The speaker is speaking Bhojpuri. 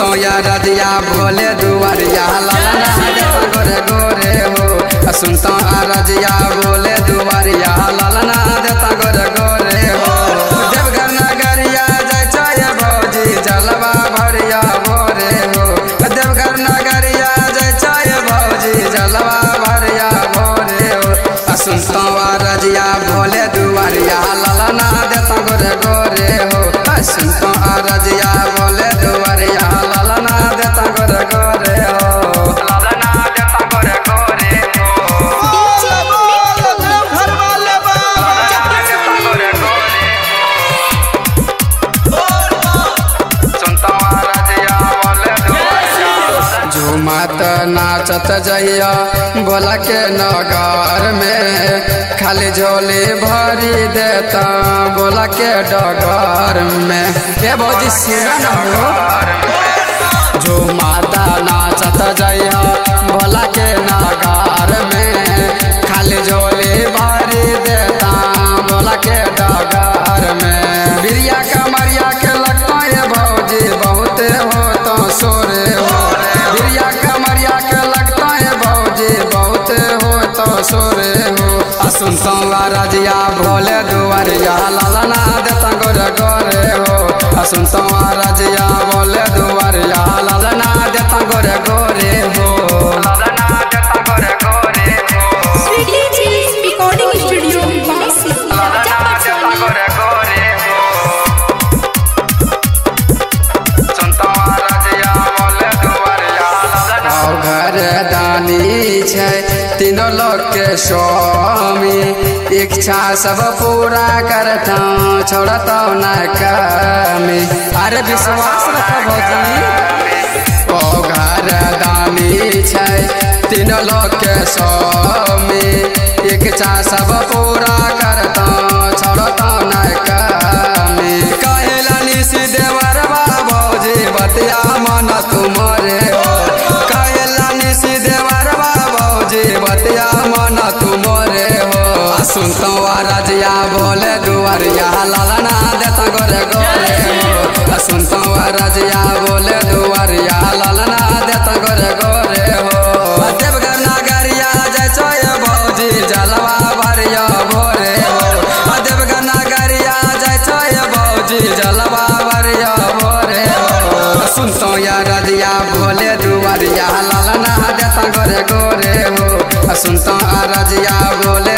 सुनतो या रजिया भोले दुआरिया लालना देता गोरे गोरे हो सुनतो आ रजिया भोले दुआरिया लालना देता गोरे गोरे हो देवघर नगरिया जाय छय भौजी जलवा भरिया भोरे हो देवघर नगरिया जाय छय भौजी जलवा भरिया भोरे हो सुनतो आ रजिया भोले दुआरिया लालना देता गोरे गोरे हो सुनतो आ रजिया भोले दुआरिया लालना देता गोरे गोरे हो लालना देता गोरे गोरे हो घर वाले झूमत नाचत जइया बोला के नगर में खाली झोली भरी देता बोला के डगर में हे भौजी सुन हो झूमता नाचत जइया बोला के नगर में खाली झोली भरी देता बोला के डगर में बिरिया कमरिया के लगता है भौजी बहुत हो तो सोरे हो बिरिया कमरिया के लगता है भौजी बहुत हो तो सोरे हो आ सुनतो रजिया भोले दुआरिया लालना देता गोरे गोरे हो आ सुनतो रजिया भोले दुआरिया लालना देता गोरे गोरे हो लालना देता गोरे गोरे हो स्वीटी जी रिकॉर्डिंग स्टूडियो बासी राजा पटसोनी गोरे गोरे हो सुनतो रजिया भोले दुआरिया लालना घर दानी छै तीनों लोग के स्वामी इच्छा सब पूरा करता छोड़ता न कमी अरे विश्वास रख भौजी ओ घर दानी छै तीनों लोग के स्वामी इच्छा सब पूरा करता छोड़ता न कमी कहला निसी देवर भौजी बतिया मन तुम्हारे हो कहला निसी देवर भौजी बतिया मन तुम्हारे हो आ सुनतो आ रजिया बोले दुआरिया लालना देता गोरे गोरे हो आ सुनतो आ रजिया बोले दुआरिया लालना देता गोरे गोरे हो आ देवघर नगरिया जय छय भौजी जलवा भरिया भोरे हो आ देवघर नगरिया जय छय भौजी जलवा भरिया भोरे हो सुनतो या रजिया भोले दुआरिया लालना देता गोरे गोरे हो सुनतो आ रजिया भोले